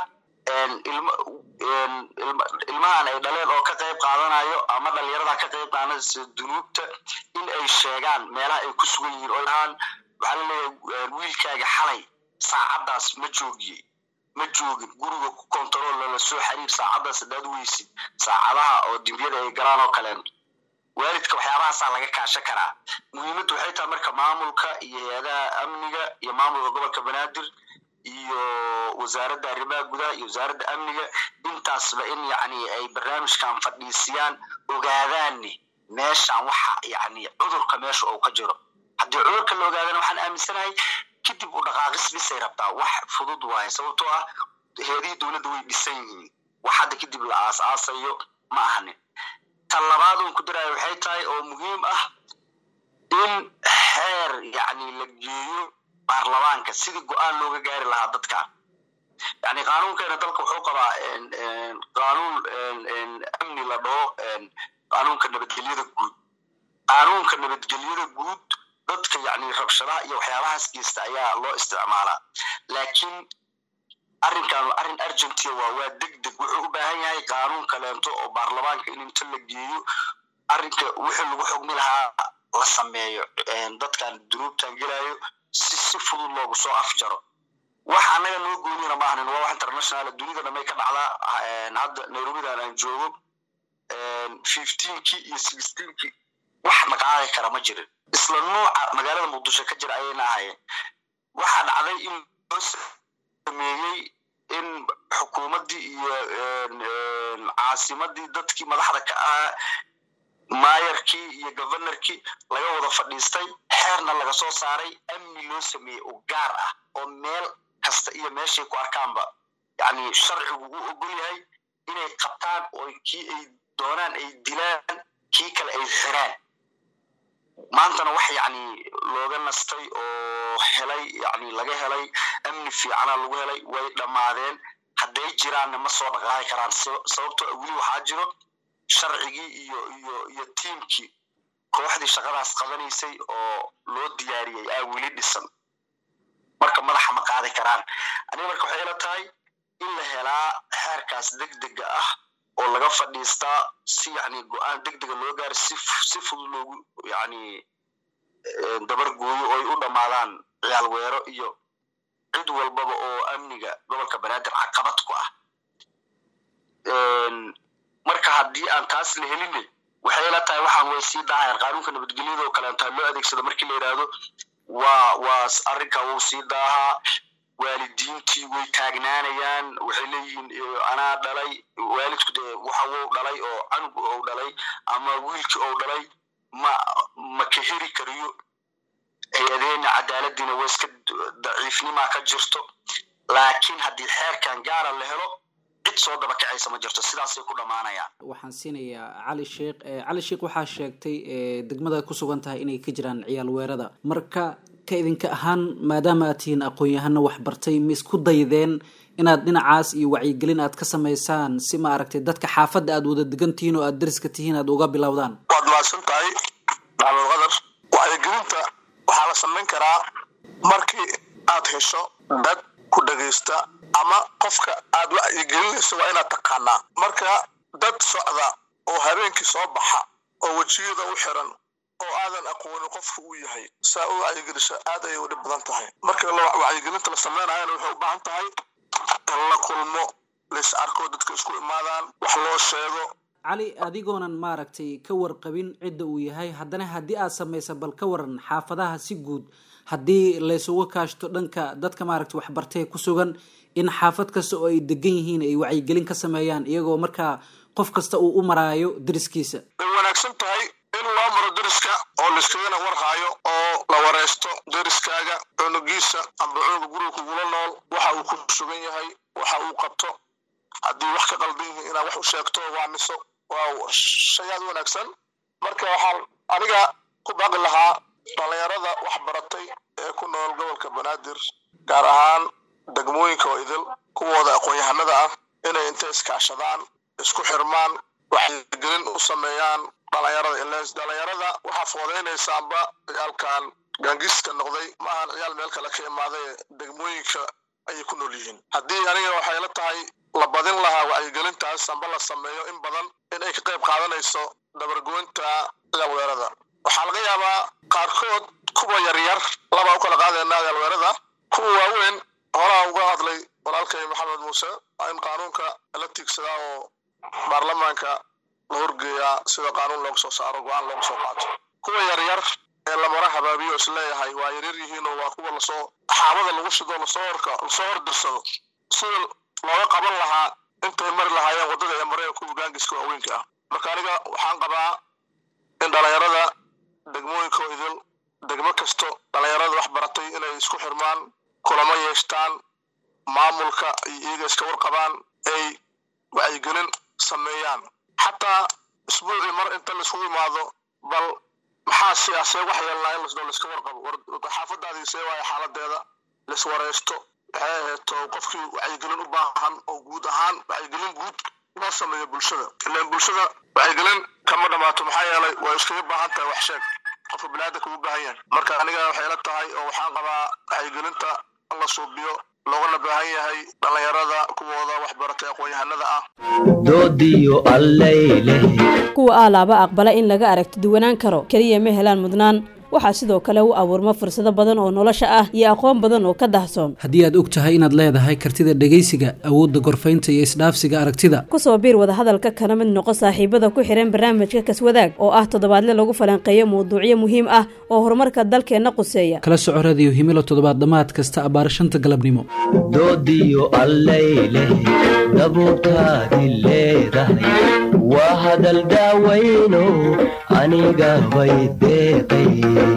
ilmahan ay dhaleen oo ka qayb qaadanayo ama dhalinyarada ka qayb qaadanaysa dunuubta in ay sheegaan meelaha ay ku sugan yihiin oo dhahaan waxaa laleeyahay wiilkaaga xalay saacaddaas ma joogiye ma joogin guriga ku kontarool lala soo xiriir saacaddaas haddaad weysid saacadaha oo dimbiyada ay galaan oo kaleen waalidka waxyaabahaasaa laga kaashan karaa muhiimaddu waxay tahay marka maamulka iyo hay-adaha amniga iyo maamulka gobolka banaadir iyo wasaaradda arrimaha gudaha iyo wasaaradda amniga intaasba in yacni ay barnaamijkan fadhiisiyaan ogaadaanne meeshan waxa yacni cudurka meesha uu ka jiro haddii cudurka la ogaadana waxaan aaminsanahay kadib u dhaqaaqis bisay rabtaa wax fudud waaye sababtoo ah heedihii dowladda way dhisan yihiin wax hadda kadib la aas-aasayo ma ahanin tan labaad uun ku daraayo waxay tahay oo muhiim ah in xeer yacni la geeyo baarlamaanka sidii go-aan looga gaari lahaa dadka yani qaanuunkeena dalka wuxuu qabaa qaanuun amni la dhaho qaanuunka nabadgelyada guud qaanuunka nabadgelyada guud dadka yani rabshadaha iyo waxyaabahaas geysta ayaa loo isticmaalaa laakiin arrinkan arrin argentia waa waa deg deg wuxuu u baahan yahay qaanuun kaleento oo baarlamaanka in inta la geeyo arrinka wixii lagu xugmi lahaa la sameeyo dadkan dunuubtan gelayo si si fudud loogu soo afjaro wax annaga noo gooniyana maahanin waa wax international dunidana may ka dhacdaa hadda nairobidan aan joogo fifteenkii iyo sixteenkii wax dhaqaaqi kara ma jirin isla nuuca magaalada muqdisho ka jira ayayna ahayeen waxaa dhacday in loo sameeyey in xukuumaddii iyo caasimadii dadkii madaxda ka ahaa maayarkii iyo governorkii laga wada fadhiistay xeerna laga soo saaray amni loo sameeyey oo gaar ah oo meel kasta iyo meeshay ku arkaanba yani sharcigu u ogol yahay inay qabtaan oo kii ay doonaan ay dilaan kii kale ay xiraan maantana wax yani looga nastay oo helay yani laga helay amni fiicana lagu helay way dhammaadeen hadday jiraanna ma soo dhaqaaqi karaan sababtoo weli waxaa jiro sharcigii iyo iyo iyo tiimkii kooxdii shaqadaas qabanaysay oo loo diyaariyey aa weli dhisan marka madaxa ma qaadi karaan aniga marka waxay ila tahay in la helaa xeerkaas deg dega ah oo laga fadhiistaa si yani go-aan deg dega loo gaaro si si fudud loogu yani dabar gooyo oo ay u dhammaadaan ciyaal weero iyo cid walbaba oo amniga gobolka banaadir caqabad ku ah marka haddii aan taas la helinne waxay la tahay waxaan way sii daahayaan qaanuunka nabadgelyada oo kaleenta loo adeegsado markii la yidhaahdo waa waa arrinka wuu sii daahaa waalidiintii way taagnaanayaan waxay leeyihiin anaa dhalay waalidku dee waxa wuu dhalay oo canug ou dhalay ama wiilkii ou dhalay ma ma ka heri kariyo hay-adeena cadaaladiina waa iska daciifnimaa ka jirto laakiin haddii xeerkan gaara la helo cid cid soo daba kacaysa ma jirto sidaasay ku dhammaanayaan waxaan siinayaa cali sheekh cali sheekh waxaa sheegtay degmada ku sugan tahay inay ka jiraan ciyaal weerada marka ka idinka ahaan maadaama aad tihiin aqoon-yahano wax bartay ma isku daydeen inaad dhinacaas iyo wacyigelin aad ka samaysaan si ma aragtay dadka xaafadda aad wada degan tihiin oo aad dariska tihiin aad uga bilowdaan waad mahadsan tahay maxamed qadar wacyigelinta waxaa la samayn karaa markii aad hesho dad ku dhagaysta ama qofka aad wacyigelinayso waa inaad taqaanaa marka dad socda oo habeenkii soo baxa oo wejiyada u xiran oo aadan aqoonin qofka uu yahay saa u wacyigelisha aad ayay u dhib badan tahay marka wacyigelinta la samaynayana waxay u baahan tahay in la kulmo lais arko dadka isku imaadaan wax loo sheego cali adigoonan maaragtay ka warqabin cidda uu yahay haddana haddii aad samaysa bal ka waran xaafadaha si guud haddii laysugu kaashto dhanka dadka maaragtay waxbartee ku sugan in xaafad kasta oo ay degan yihiin ay wacyigelin ka sameeyaan iyagoo markaa qof kasta uu u maraayo dariskiisa way wanaagsan tahay in loo maro dariska oo laiskagana warhaayo oo la wareysto dariskaaga cunugiisa amba cunuga guriga kugula nool waxa uu ku sugan yahay waxa uu qabto haddii wax ka qaldan yihiin inaad wax u sheegto waamiso waa shay aad wanaagsan marka waxaan aniga ku baaqi lahaa dhalinyarada wax baratay ee ku nool gobolka banaadir gaar ahaan degmooyinka oo idil kuwooda aqoon-yahanada ah inay intay iskaashadaan isku xirmaan waxgelin u sameeyaan dhalinyarada iles dhalinyarada waxaa foodeynaysaanba ciyaalkan gaangiska noqday ma ahan ciyaal meel kale ka imaaday degmooyinka ayay ku nool yihiin haddii aniga waxay la tahay la badin lahaa wacyigelintaas amba la sameeyo in badan in ay ka qayb qaadanayso dabargoynta ciyaalweerada waxaa laga yaabaa qaarkood kuwa yaryar labaa u kala qaadayna ciyaalweerada kuwa waaweyn horaa uga hadlay walaalkay maxamed muuse in qaanuunka la tiigsadaa oo baarlamaanka la horgeeyaa sida qaanuun looga soo saaro go-aan looga soo qaato kuwa yaryar ee lamara habaabiyo isleeyahay waa yaryar yihiin oo waa kuwa lasoo xaabada lagu shido lasoo horka lasoo hordirsado sida looga qaban lahaa intay mari lahaayeen waddada ee mareen kuwa gaangiska waaweynka ah marka aniga waxaan qabaa in dhalinyarada degmooyinka oo idil degmo kasto dhalinyarada wax baratay inay isku xirmaan kulamo yeeshtaan maamulka iyo iyaga iska warqabaan ay wacyigelin sameeyaan xataa isbuucii mar inta laiskugu imaado bal maxaa siyaasee wax yeelnaa in lasdoo laiska warqabo xaafadaadii see waayo xaaladeeda laiswareysto waxay aheeto qofkii wacyigelin u baahan oo guud ahaan wacyigelin guud loo sameeyo bulshada ilaan bulshada wacyigelin kama dhamaato maxaa yeelay way iskaga baahan tahay wax sheeg qofka biniaadanka ugu baahan yahay marka aniga waxay la tahay oo waxaan qabaa wacyigelinta in la suubiyo loogana baahan yahay dhalinyarada kuwooda waxbaratay aqoon-yahanada ah doodiyo allayleh kuwa aalaaba aqbala in laga aragti duwanaan karo keliya ma helaan mudnaan waxaa sidoo kale u abuurma fursado badan oo nolosha ah iyo aqoon badan oo ka dahsoon haddii aad og tahay inaad leedahay kartida dhegaysiga awoodda gorfaynta iyo isdhaafsiga aragtida kusoo biir wadahadalka kana mid noqo saaxiibada ku xihan barnaamijka kaswadaag oo ah toddobaadle lagu falanqeeyo mawduucyo muhiim ah oo horumarka dalkeenna quseeya kala soco radiyo himilo toddobaad dhammaad kasta abbaar shanta galabnimo doodiyo allayleh dabuurtaadi leedahay waa hadal daawayno aniga bay deeqay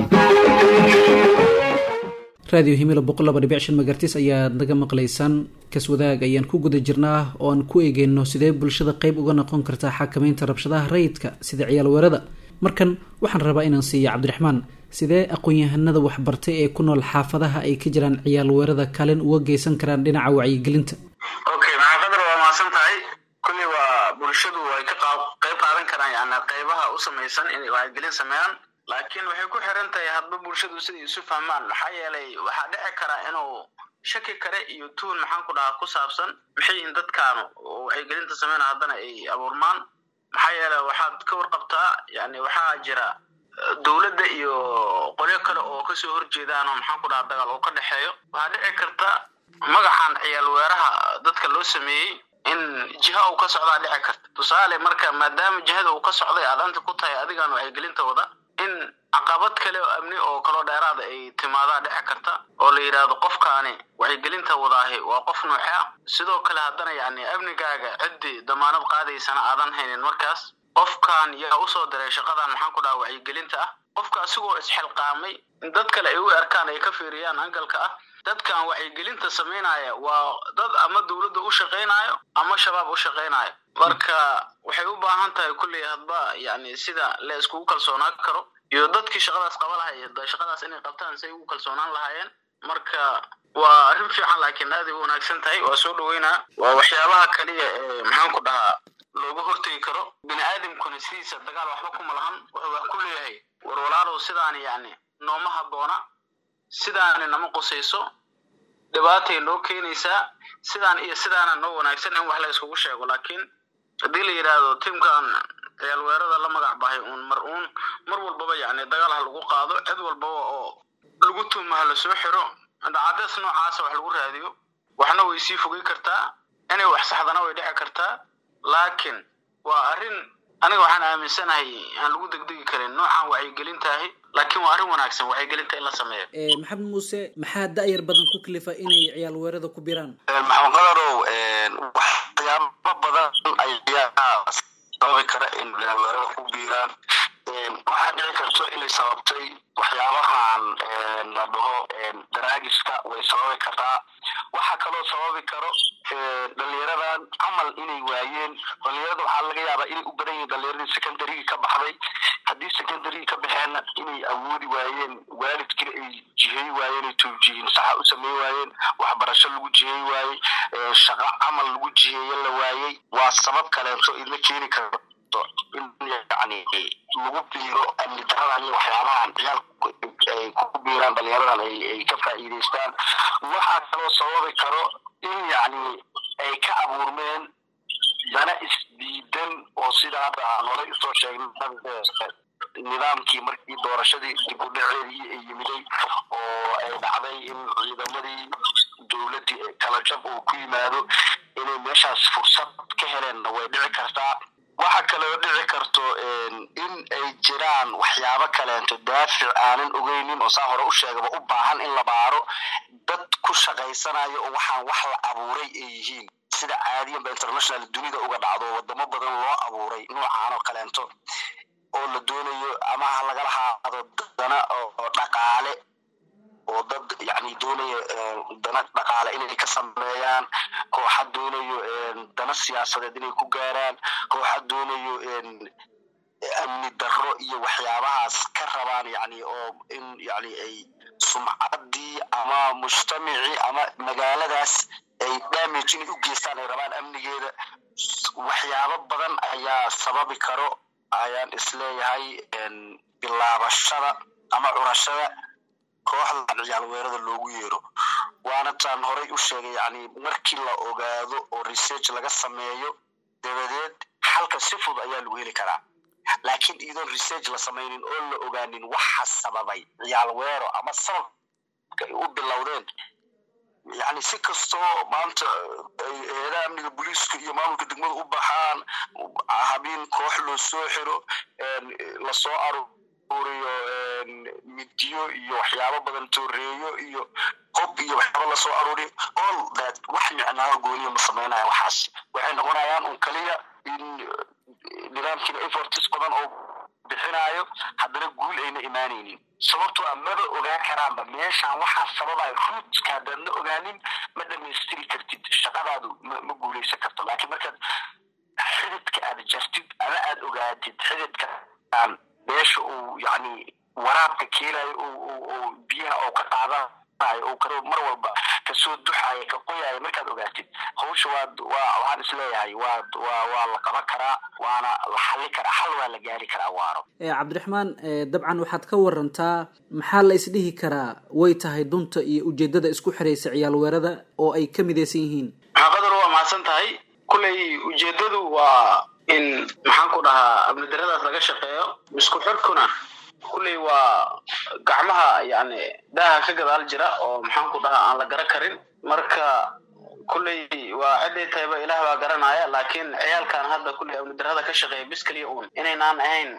raadiyo himilo boqol laba dhibic shan magartis ayaad naga maqlaysaan kaswadaag ayaan ku guda jirnaa oo aan ku eegeyno sidee bulshada qeyb uga noqon kartaa xakamaynta rabshadaha rayidka sida ciyaal weerada markan waxaan rabaa inaan siiya cabdiraxmaan sidee aqoon-yahanada waxbartay ee ku nool xaafadaha ay ka jiraan ciyaal weerada kaalin uga geysan karaan dhinaca wacyigelinta okay maxaafadar waa mahadsan tahay kulli waa bulshadu ay ka qeyb qaadan karaan yani qeybaha u samaysan inay wacyigelin sameeyaan laakiin waxay ku xiran tahay hadba bulshadu siday isu fahmaan maxaa yeelay waxaa dhici karaa inuu shaki kale iyo tuun maxaan ku dhahaa ku saabsan maxay yihiin dadkaanu oo wacyigelinta sameyna haddana ay abuurmaan maxaa yeelay waxaad ka warqabtaa yani waxaa jira dowladda iyo qolyo kale oo kasoo horjeedaan oo maxaan ku dhahaa dagaal oo ka dhexeeyo waxaa dhici karta magacan ciyaal weeraha dadka loo sameeyey in jiha uu ka socdaa dhici karta tusaale marka maadaama jihada uu ka socday aad anta ku tahay adigaan wacyigelinta wada in caqabad kale oo amni oo kaloo dheeraada ay timaadaa dhici karta oo la yidhaahdo qofkaani wacyigelinta wadaahi waa qof nuuxe ah sidoo kale haddana yani amnigaaga ciddii damaanad qaadaysana aadan haynin markaas qofkan yaa usoo diray shaqadan maxaan ku dhaha wacyigelinta ah qofka asigoo isxilqaamay in dad kale ay u arkaan ay ka fiiriyaan angalka ah dadkan wacyigelinta samaynaya waa dad ama dowladda u shaqaynayo ama shabaab u shaqaynayo marka waxay u baahan tahay kulley hadba yani sida la iskugu kalsoonaan karo iyo dadkii shaqadaas qaba lahay shaqadaas inay qabtaan say ugu kalsoonaan lahaayeen marka waa arrin fiican laakiin aad ay u wanaagsan tahay waa soo dhaweynaa waa waxyaabaha kaliya ee maxaan ku dhahaa looga hortegi karo bini aadamkuna sidiisa dagaal waxba kuma lahan wuxuu wax ku leeyahay war walaalow sidaani yani nooma habboona sidaani nama qusayso dhibaatay noo keenaysaa sidaan iyo sidaana noo wanaagsan in wax la iskugu sheego laakiin haddii la yidhaahdo tiimkan ciyaal weerada la magac bahay uun mar uun mar walbaba yani dagaal ha lagu qaado cid walbaba oo lagu tuuma ha lasoo xiro dacadees noocaasa wax lagu raadiyo waxna way sii fogey kartaa inay wax saxdana way dhici kartaa laakiin waa arrin aniga waxaan aaminsanahay aan lagu degdegi karin noocan wacyigelintaahi laakiin waa arrin wanaagsan wacyigelinta in la sameeyo maxamed muuse maxaa da-yar badan ku kalifa inay ciyaal weerada ku biraan maxamed qadarow waxyaabo badan ayaa sababi kara in ciyaal weerada ku biiraan waxaa dhici karto inay sababtay waxyaabahan la dhaho daraagiska way sababi kartaa waxaa kaloo sababi karo dhalinyaradan camal inay waayeen dhalinyarada waxaa laga yaabaa inay u badan yihiin dhalinyaradii secondarygii ka baxday haddii secondarygii ka baxeenna inay awoodi waayeen waalidkina ay jihey waayeen ay towjihin saxa u samey waayeen waxbarasho lagu jihey waayey shaqo camal lagu jiheeye la waayey waa sabab kaleeto idla keeni karto in yani lagu biiro amni daradan iyo waxyaabahan ciyaalku ay ku biiraan dhalinyaradan ay ka faa'iidaystaan waxaa kaloo sababi karo in yani ay ka abuurmeen dana isdiidan oo sida hadda aan horay usoo sheegnay nidaamkii markii doorashadii dib u dhaceedii ay yimiday oo ay dhacday in ciidamadii dowladdii kala jab uu ku yimaado inay meeshaas fursad ka heleenna way dhici kartaa waxa kaloo dhici karto in ay jiraan waxyaabo kaleento daafic aanan ogeynin oo saa hore u sheegaba u baahan in la baaro dad ku shaqaysanayo oo waxaan wax la abuuray ay yihiin sida caadiyanba international dunida uga dhacdo wadamo badan loo abuuray noocaan oo kaleento oo la doonayo ama ha lagala haado dana oo dhaqaale oo dad yani doonayo dana dhaqaale inay ka sameeyaan kooxa doonayo dana siyaasadeed inay ku gaaraan kooxa doonayo amni darro iyo waxyaabahaas ka rabaan yani oo in yani ay sumcaddii ama mujtamacii ama magaaladaas ay damage inay u geystaan ay rabaan amnigeeda waxyaabo badan ayaa sababi karo ayaan isleeyahay bilaabashada ama curashada kooxda ciyaal weerada loogu yeero waana taan horay u sheegay yani markii la ogaado oo research laga sameeyo dabadeed xalka si fud ayaa lagu heli karaa laakiin iyadoon research la samaynin oo la ogaanin waxa sababay ciyaal weero ama sababka ay u bilowdeen yani si kastoo maanta eedaha amniga booliiska iyo maamulka degmada u baxaan habeen koox loo soo xiro lasoo aruuriyo midiyo iyo waxyaabo badan tooreeyo iyo qob iyo waxyaabo lasoo aruuriyo all that wax micnaaho gooniya ma samaynaya waxaas waxay noqonayaan un kaliya in nidaamkiina efforts badan oo bixinayo haddana guul ayna imaanaynin sababtoo a maba ogaan karaanba meeshaan waxaa sababayo ruutska haddaadna ogaanin ma dhamaystiri kartid shaqadaadu ma guulaysan karto laakiin markaad xididka aad jartid ama aad ogaatid xididka aan meesha uu yani waraabka keenayo oo biyaha oo ka qaadanayo oo karo mar walba kasoo duxayo ka qoyayo markaad ogaatid hawsha waad waa waxaan isleeyahay waad waa waa la qaban karaa waana la xalli karaa xal waa la gaari karaa waaro cabdiraxmaan dabcan waxaad ka warantaa maxaa la isdhihi karaa way tahay dunta iyo ujeedada isku xiraysa ciyaal weerada oo ay ka midaysan yihiin maxaqadar waa mahadsan tahay kulley ujeedadu waa in maxaan ku dhahaa amnidaradaas laga shaqeeyo isku xirkuna kulley waa gacmaha yani daaha ka gadaal jira oo maxaan ku dhahaa aan la gara karin marka kulley waa ciday tahayba ilaah baa garanaya laakiin ciyaalkan hadda kulley amnidarada ka shaqeeya bis keliya uun inaynaan ahayn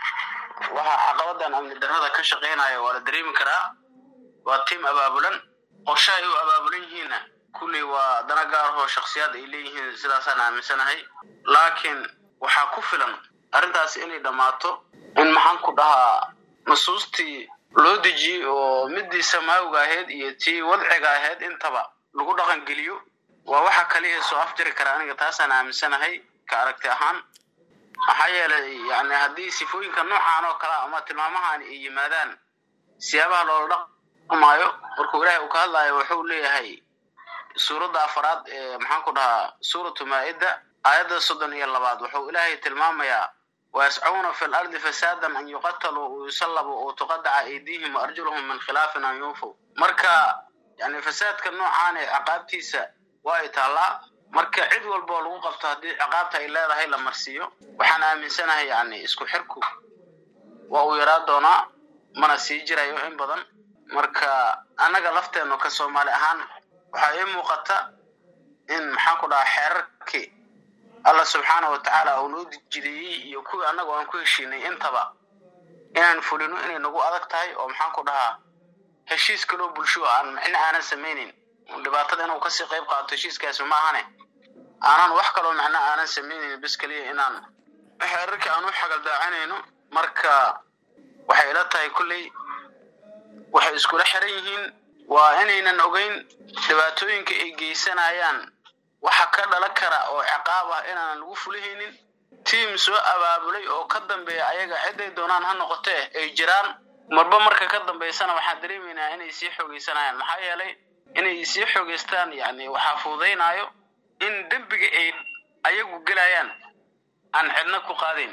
waxa caqabadan amnidarada ka shaqeynaya waa la dareemi karaa waa tiim abaabulan qorshe ay u abaabulan yihiinna kulley waa dana gaarahoo shaksiyaad ay leeyihiin sidaasaan aaminsanahay laakiin waxaa ku filan arrintaas inay dhammaato in maxaan ku dhahaa nusuustii loo dejiyey oo midii samaawga ahayd iyo tii wadciga ahayd intaba lagu dhaqan geliyo waa waxa kaliya soo afjari kara aniga taasaan aaminsanahay ka aragti ahaan maxaa yeelay yani haddii sifooyinka noocaan oo kale ama tilmaamahan ay yimaadaan siyaabaha loola dhaqmaayo markuu ilaahay uu ka hadlayo wuxuu leeyahay suuradda afaraad ee maxaan ku dhahaa suuratu maa-ida aayadda soddon iyo labaad wuxuu ilaahay tilmaamayaa ويسعون في الأرض فسادا أن يقتلوا ويصلبوا وتقطع أيديهم وأرجلهم من خلاف أن ينفوا مركا يعني فساد كالنوعان عقابتيسا واي تالا marka cid walba oo lagu qabto haddii ciqaabta ay leedahay la marsiiyo waxaan aaminsanahay yani isku xirku waa uu yaraa doonaa mana sii jirayo in badan marka annaga lafteennu ka soomaali ahaan waxaa ii muuqata in maxaan ku dhahaa xeerarkii allah subxaana wa tacaala uu noo jideeyey iyo kuwii annaga aan ku heshiinay intaba inaan fulino inay nagu adag tahay oo maxaan ku dhahaa heshiis kaloo bulsho aan micno aanan samaynin dhibaatada inuu kasii qayb qaato heshiiskaasi ma ahane aanan wax kaloo macno aanan samaynayn bes keliya inaan xeerarkii aan u xagaldaacinayno marka waxay ila tahay kulley waxay iskula xiran yihiin waa inaynan ogeyn dhibaatooyinka ay geysanayaan waxa ka dhalan kara oo ciqaab ah inaanan lagu fulihaynin tiim soo abaabulay oo ka dambeeya ayaga ciday doonaan ha noqotee ay jiraan marba marka ka dambaysana waxaan dareemaynaa inay sii xoogeysanayaan maxaa yeelay inay sii xoogeystaan yani waxaa fududaynaayo in dembiga ay ayagu gelayaan aan cidna ku qaadayn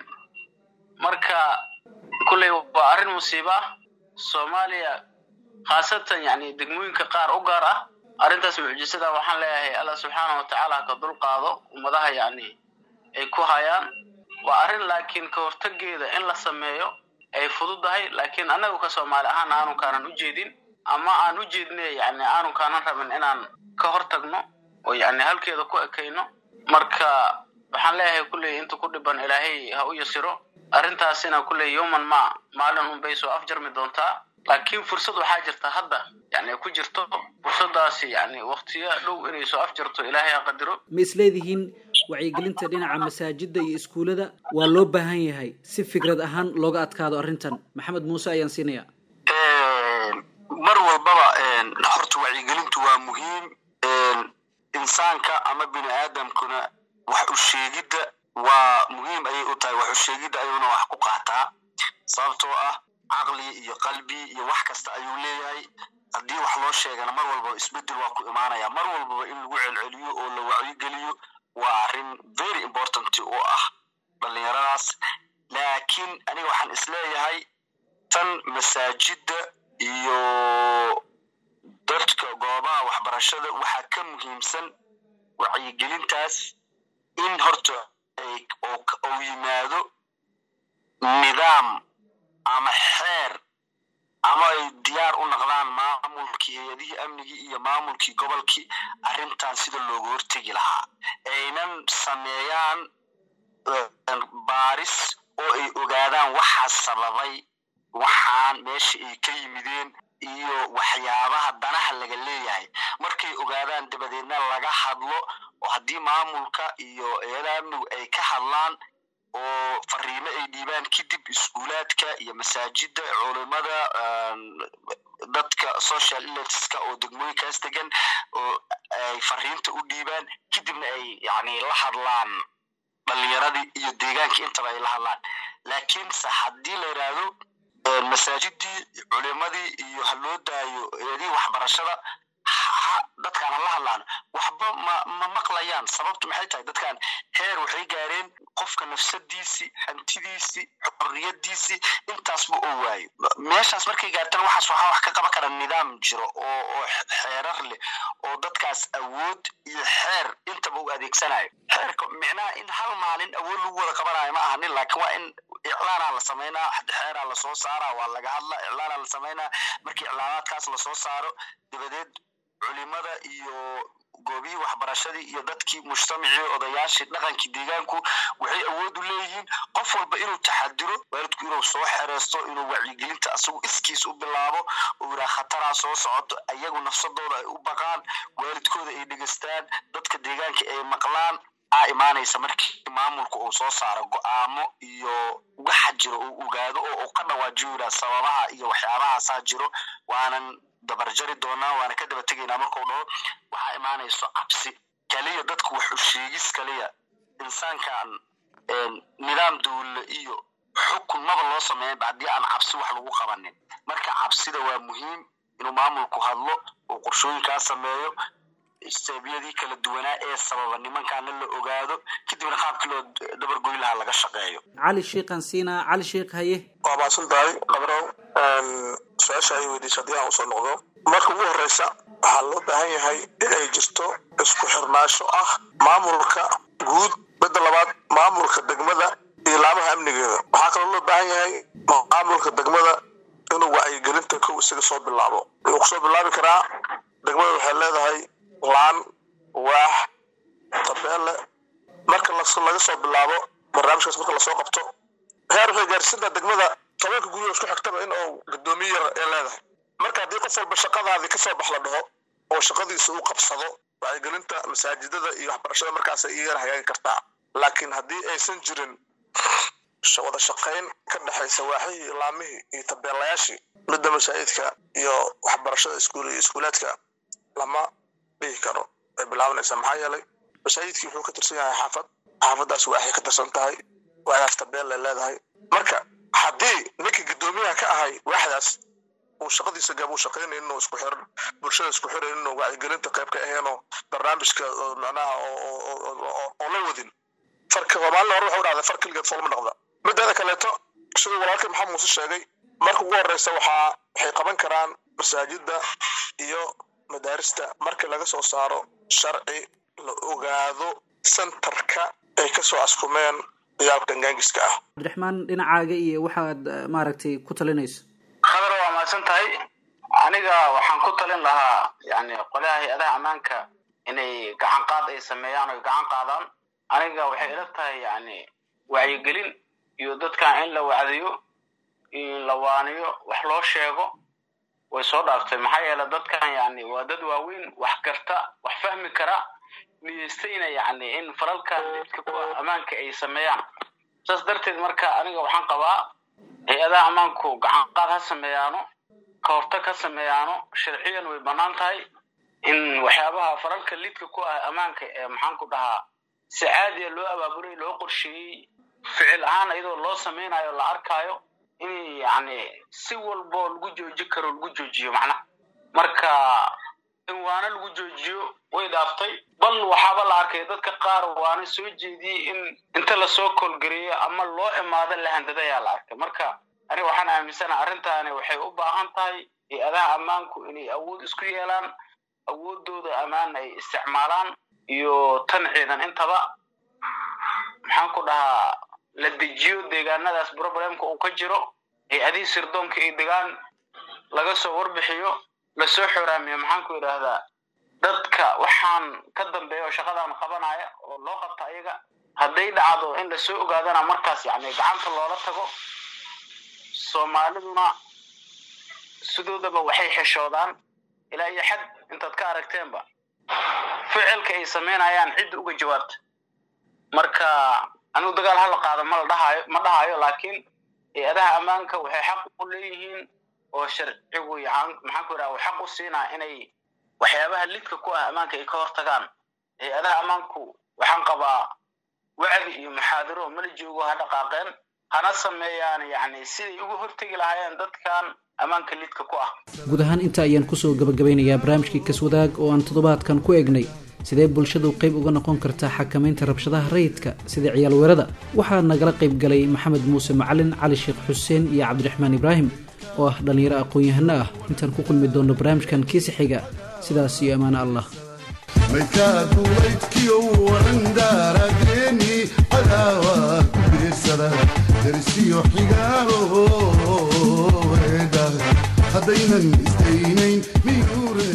marka kulley waa arrin musiibo ah soomaaliya khaasatan yani degmooyinka qaar u gaar ah arrintaas mucjisada waxaan leeyahay allah subxaana wa tacaala ka dul qaado ummadaha yani ay ku hayaan waa arrin laakiin ka hortageeda in la sameeyo ay fududahay laakiin annagu ka soomaali ahaan aanu kaanan u jeedin ama aan u jeedne yani aanu kaanan rabin inaan ka hortagno oo yani halkeeda ku ekayno marka waxaan leeyahay kulley inta ku dhiban ilaahay ha u yasiro arrintaasina kulley yowman ma maalin unbay soo afjarmi doontaa laakiin fursad waxaa jirta hadda yani ku jirto fursadaasi yani waktiyo dhow inay soo afjarto ilaahay ha qadiro ma isleedihiin wacyigelinta dhinaca masaajida iyo iskuullada waa loo baahan yahay si fikrad ahaan looga adkaado arrintan maxamed muuse ayaan siinaya mar walbaba horta wacyigelintu waa muhiim insaanka ama bini aadamkuna wax u sheegidda waa muhiim ayay u tahay wax u sheegidda ayuuna wax ku qaataa sababtoo ah caqli iyo qalbi iyo wax kasta ayuu leeyahay haddii wax loo sheegana mar walbaba isbedel waa ku imaanaya mar walbaba in lagu celceliyo oo la wacyigeliyo waa arrin very important oo ah dhallinyaradaas laakiin aniga waxaan isleeyahay tan masaajidda iyo dadka goobaha waxbarashada waxaa ka muhiimsan wacyigelintaas in horta uu yimaado nidaam ama xeer ama ay diyaar u noqdaan maamulkii hay-adihii amnigii iyo maamulkii gobolkii arrintan sida looga hortegi lahaa aynan sameeyaan baaris oo ay ogaadaan waxaa sababay waxaan meesha ay ka yimideen iyo waxyaabaha danaha laga leeyahay markay ogaadaan dabadeedna laga hadlo oo haddii maamulka iyo hay-adaha amnigu ay ka hadlaan oo fariimo ay dhiibaan kadib iskuulaadka iyo masaajida culimada dadka social elitiska oo degmooyinkaas degan oo ay fariinta u dhiibaan kadibna ay yani la hadlaan dhalinyaradii iyo deegaankii intaba ay la hadlaan laakiinse haddii la yidhaahdo masaajidii culimadii iyo ha loo daayo eedii waxbarashada dadkaan hala hadlaan waxba ma ma maqlayaan sababtu maxay tahay dadkaan heer waxay gaareen qofka nafsadiisii hantidiisii xorriyadiisii intaasba oo waayo meeshaas markay gaartana waxaas waxaa wax ka qaban kara nidaam jiro oo oo xeerar leh oo dadkaas awood iyo xeer intaba u adeegsanayo xeerka micnaha in hal maalin awood lagu wada qabanayo ma ahanin laakiin waa in iclaanaa la samaynaa xeeraa lasoo saaraa waa laga hadlaa iclaanaa la samaynaa markii iclaanaadkaas lasoo saaro dabadeed culimada iyo goobihii waxbarashadii iyo dadkii mujtamacii odayaashii dhaqankii deegaanku waxay awood u leeyihiin qof walba inuu taxadiro waalidku inuu soo xereysto inuu wacyigelinta asagu iskiis u bilaabo oo yiraa khataraa soo socoto ayagu nafsadooda ay u baqaan waalidkooda ay dhegeystaan dadka deegaanka ay maqlaan waxaa imaanaysa markii maamulka uu soo saaro go-aamo iyo waxa jiro uu ogaado oo uu ka dhawaajiyo yidhaa sababaha iyo waxyaabahaasaa jiro waanan dabarjari doonaa waana ka daba tegaynaa markuu dhaho waxaa imaanayso cabsi kaliya dadku wax u sheegis kaliya insaankan nidaam dowle iyo xukun maba loo sameeyan ba haddii aan cabsi wax lagu qabanin marka cabsida waa muhiim inuu maamulku hadlo uu qorshooyinkaa sameeyo sabiyadii kala duwanaa ee sababa nimankaana la ogaado kadibna qaabkii loo dabargoyn lahaa laga shaqeeyo cali sheikhan siinaa cali sheikh haye waa maasan tahay qabrow su-aasha ay weydiisa haddii aan usoo noqdo marka ugu horeysa waxaa loo baahan yahay inay jirto isku xirnaasho ah maamulka guud midda labaad maamulka degmada iyo laamaha amnigeeda waxaa kaloo loo baahan yahay maamulka degmada inuu wacyigelinta kow isaga soo bilaabo wuxuu kusoo bilaabi karaa degmada waxay leedahay laan waax tabeelle marka laga soo bilaabo barnaamijkaas marka lasoo qabto heer waxay gaarsiintaa degmada tobanka guryo isku xigtaba in uu guddoomiye yar ee leedahay marka haddii qof walba shaqadaadii kasoo bax la dhaho oo shaqadiisa uu qabsado wacyigelinta masaajidada iyo waxbarashada markaasay iyagana hagaagi kartaa laakiin haddii aysan jirin wada shaqayn ka dhexaysa waaxihii laamihii iyo tabeelayaashii midda masaajidka iyo waxbarashada iskuul iyo iskuulaadka lama dhihi karo way bilaabanaysaa maxaa yeelay masaajidkii wuxuu ka tirsan yahay xaafad xaafaddaas waaxay ka tirsan tahay waaxdaas tabeel ay leedahay marka haddii ninkii guddoomiyaha ka ahay waaxdaas uu shaqadiisa gaab uu shaqaynayn inuu isku xiran bulshada isku xiran inuu wacyigelinta qayb ka aheenoo barnaamijka macnaha oo la wadin farka maalin hore wuxuu dhahday far keligeed foolma dhaqda mideeda kaleeto siduu walaalkii maxamed muuse sheegay marka ugu horeysa waxaa waxay qaban karaan masaajida iyo madaarista markii laga soo saaro sharci la ogaado sentarka ay kasoo askumeen ciyaalka gangaangiska ah cabdiraxmaan dhinacaaga iyo waxaad maaragtay ku talinayso khadar waa mahadsan tahay aniga waxaan ku talin lahaa yani qolyaha hay-adaha ammaanka inay gacan qaad ay sameeyaan oy gacan qaadaan aniga waxay ila tahay yani wacyigelin iyo dadkan in la wacdiyo in la waaniyo wax loo sheego way soo dhaaftay maxaa yeele dadkan yani waa dad waaweyn wax garta wax fahmi kara niyeystayna yani in falalkan lidka ku ah ammaanka ay sameeyaan saas darteed marka aniga waxaan qabaa hay-adaha ammaanku gacan qaad ha sameeyaano ka hortag ha sameeyaano sharciyan way bannaan tahay in waxyaabaha falalka lidka ku ah ammaanka ee maxaan ku dhahaa si caadiya loo abaabulay loo qorsheeyey ficil ahaan iyadoo loo samaynayo la arkaayo in yani si walboo lagu jooji karo lagu joojiyo macnaha marka in waana lagu joojiyo way dhaaftay bal waxaaba la arkay dadka qaar waana soo jeediyey in inta lasoo koolgareeyo ama loo imaado la handada ayaa la arkay marka aniga waxaan aaminsanaha arrintaani waxay u baahan tahay hay-adaha ammaanku inay awood isku yeelaan awoodooda ammaan ay isticmaalaan iyo tan ciidan intaba maxaan ku dhahaa la dejiyo deegaanadaas problemka uu ka jiro hay-adihii sirdoonka iyo degaan laga soo warbixiyo lasoo xoraamiyo maxaan ku yidhaahdaa dadka waxaan ka dambeeya oo shaqadan qabanaya oo loo qabta ayaga hadday dhacdo in lasoo ogaadana markaas yani gacanta loola tago soomaaliduna sidoodaba waxay xeshoodaan ilaa iyo xad intaad ka aragteenba ficilka ay samaynayaan cidda uga jawaabta marka anigu dagaal hala qaado ma la dhahayo ma dhahayo laakiin hay-adaha ammaanka waxay xaq u leeyihiin oo sharcigu maxaan ku yidhaha xaq u siinaa inay waxyaabaha lidka ku ah ammaanka ay ka hortagaan hay-adaha ammaanku waxaan qabaa wacdi iyo muxaadaro mala joogo ha dhaqaaqeen hana sameeyaan yani siday uga hortegi lahaayeen dadkan ammaanka lidka ku ah guud ahaan inta ayaan kusoo gabagabeynayaa barnaamijkii kaswadaag oo aan toddobaadkan ku egnay sidee bulshadu qayb uga noqon kartaa xakamaynta rabshadaha rayidka sida ciyaal weerada waxaa nagala qayb galay maxamed muuse macalin cali sheekh xuseen iyo cabdiraxmaan ibraahim oo ah dhallinyaro aqoon-yahano ah intaan ku kulmi doonno barnaamijkan kiisa xiga sidaas iyo ammaano allah maydkaadu waydkiyo waran daaradeeni cadaawa ku biirsada darsiyo xigaalo weedha haddaynan isdaynayn miyuur